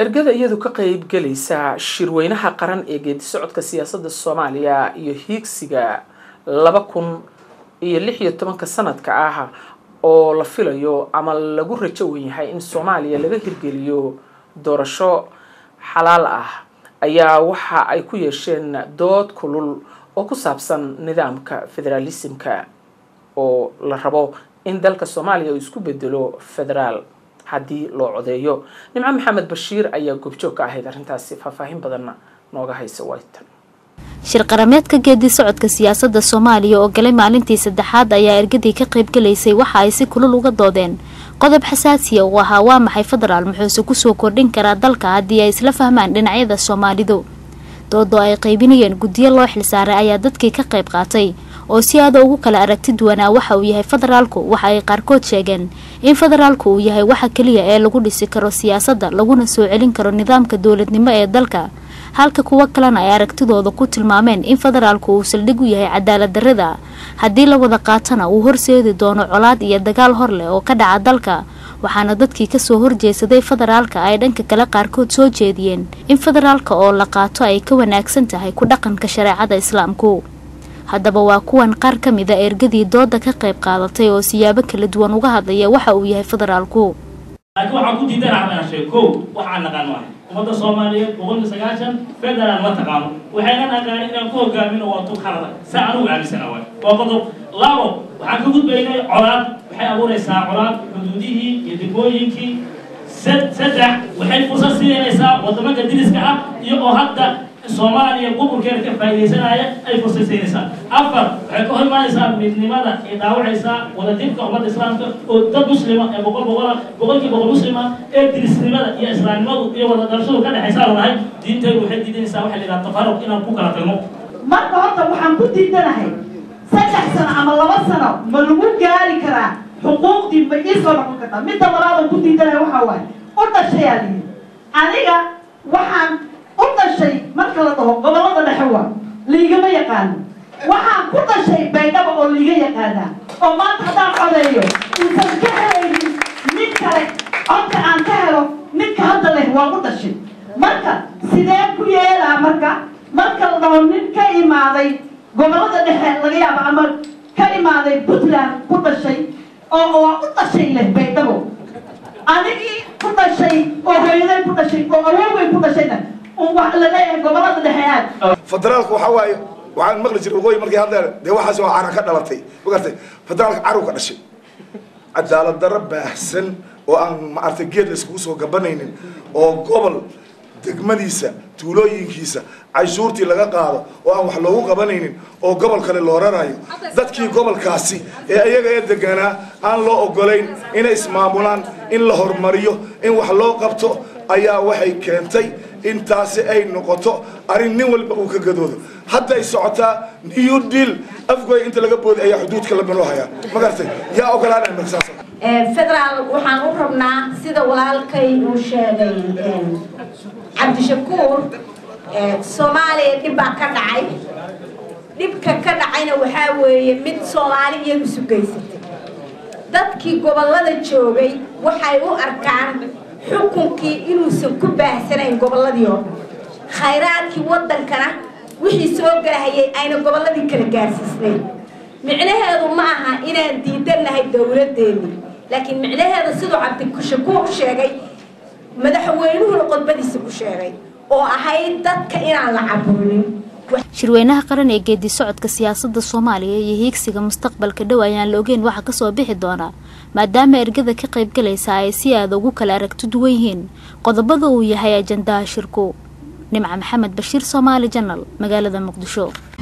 ergada iyadu ka qeybgelaysa shirweynaha qaran ee geedi socodka siyaasadda soomaaliya iyo hiigsiga laba kun iyo lix iyo tobanka sanadka ah oo la filayo ama lagu rajo wen yahay in soomaaliya laga hirgeliyo doorasho xalaal ah ayaa waxa ay ku yeesheen dood kulul oo ku saabsan nidaamka federaalismka oo la rabo in dalka soomaaliya uu isku bedelo federaal haddii loo codeeyo nimco maxamed bashiir ayaa goobjoog ka ahayd arrintaasi faahfaahin badanna nooga haysa waytan shir qarameedka geedi socodka siyaasadda soomaaliya oo galay maalintii saddexaad ayaa ergadii ka qaybgalaysay waxa ay si kulul uga doodeen qodob xasaasiya uu ahaa waa maxay federaal muxuuse kusoo kordhin karaa dalka haddii ay isla fahmaan dhinacyada soomaalidu doodoo ay qaybinayeen guddiyo loo xilsaaray ayaa dadkii ka qayb qaatay oo si aada ugu kala aragti duwanaa waxa uu yahay federaalku waxa ay qaarkood sheegeen in federaalku uu yahay waxa keliya ee lagu dhisi karo siyaasadda laguna soo celin karo nidaamka dowladnimo ee dalka halka kuwo kalena ay aragtidooda ku tilmaameen in federaalku uu saldhig u yahay cadaalad darrada haddii la wada qaatana uu horseedi doono colaad iyo dagaal hor leh oo ka dhaca dalka waxaana dadkii kasoo horjeesaday federaalka ay dhanka kale qaarkood soo jeediyeen in federaalka oo la qaato ay ka wanaagsan tahay ku dhaqanka shareecada islaamku haddaba waa kuwan qaar ka mid a ergadii dooda ka qayb qaadatay oo siyaabo kala duwan uga hadlaya waxa uu yahay federaalku laakiin waxaan ku diidanaa inaan sheego kow waxaan naqaan maaha ummadda soomaaliyeed boqol iyo sagaashan federaal ma taqaano waxayna naqaan inaan ku hogaamino waa tug halada saa anugu aaminsana waay waa qodob labo waxaan ka gudbaynay colaad waxay abuuraysaa colaad xuduudihii iyo degmooyinkii saddex waxay fursad siinaysaa wadamada diriska ah iyo oo hadda soomaaliya gobolkeeda ka faa'iidaysanaya ay fursad siinaysaa afar waxay ka hor imaanaysaa midnimada ay dhaawacaysaa wadajirka ummadda islaamka oo dad muslima ee boqol boqola boqolkii boqol muslima ee dirisnimada iyo islaamnimadu iyo wada dhalashadu ka dhexaysaa lanahay diintaydu waxay diidanaysaa waxa la yidhaha tafaruq inaan ku kala tagno marka horta waxaan ku diidanahay saddex sano ama laba sano ma lagu gaari karaa xuquuqdii ma ii soo noqon kartaa midda labaad oo ku diidanahay waxaa waaye u dhashayaa lihi aniga waxaan u dhashay marka la dhaho gobollada dhexe waa liigama yaqaano waxaan ku dhashay baydhaba oo liiga yaqaanaa oo maanta haddaan codeeyo uusan ka helaynin mid kale codka aan ka helo midka hadda leh waa u dhashay marka sidee ku yeelaa marka marka la dhaho nin ka imaaday gobollada dhexe laga yaabo ama ka imaaday puntland ku dhashay oo waa u dhashay leh baydhabo anigii ku dhashay oo hooyaday ku dhashay oo awoogay ku dhashayna laleeyahay gobolada dhexe aad federaalku waxaa waaye waxaan maqli jiray waqooyi markay hadleen dee waxaas waa cara ka dhalatay magartay federaalka carow ka dhashay cadaalad darro baahsan oo aan maaragtay geed la iskugu soo gabanaynin oo gobol degmadiisa tuulooyinkiisa canshuurtii laga qaado oo aan wax loogu qabanaynin oo gobol kale loo rarayo dadkii gobolkaasi ee iyaga ee deganaa aan loo ogolayn inay ismaamulaan in la horumariyo in wax loo qabto ayaa waxay keentay intaasi ay noqoto arrin nin walba uu ka gadoodo hadda ay socotaa new deal afgoy inta laga booday ayaa xuduudka la banoo hayaa ma garatay yaa ogolaanaya markasaas federaal waxaan u rabnaa sida walaalkay uu sheegay cabdishakuur soomaaliya dhib baa ka dhacay dhibka ka dhacayna waxaa weeye mid soomaali iyagu sugaysatay dadkii gobollada joogay waxay u arkaan xukunkii inuusan ku baahsanayn gobolladii oo dhan khayraadkii waddankana wixii soo galahayay ayna gobolladii kala gaarsiisnayn micnaheedu ma aha inaan diidannahay dowladdeennii laakiin micnaheeda siduu cabdishakuur sheegay madaxweynuhuna qodbadiisa ku sheegay oo ahayd dadka inaan la caburinin shirweynaha qaran ee geedi socodka siyaasadda soomaaliya iyo hiigsiga mustaqbalka dhow ayaan la ogeyn waxa kasoo bixi doonaa maadaama ergada ka qaybgalaysa ay si aada ugu kala aragti duwan yihiin qodobada uu yahay ajandaha shirku nimca maxamed bashiir soomaali janal magaalada muqdisho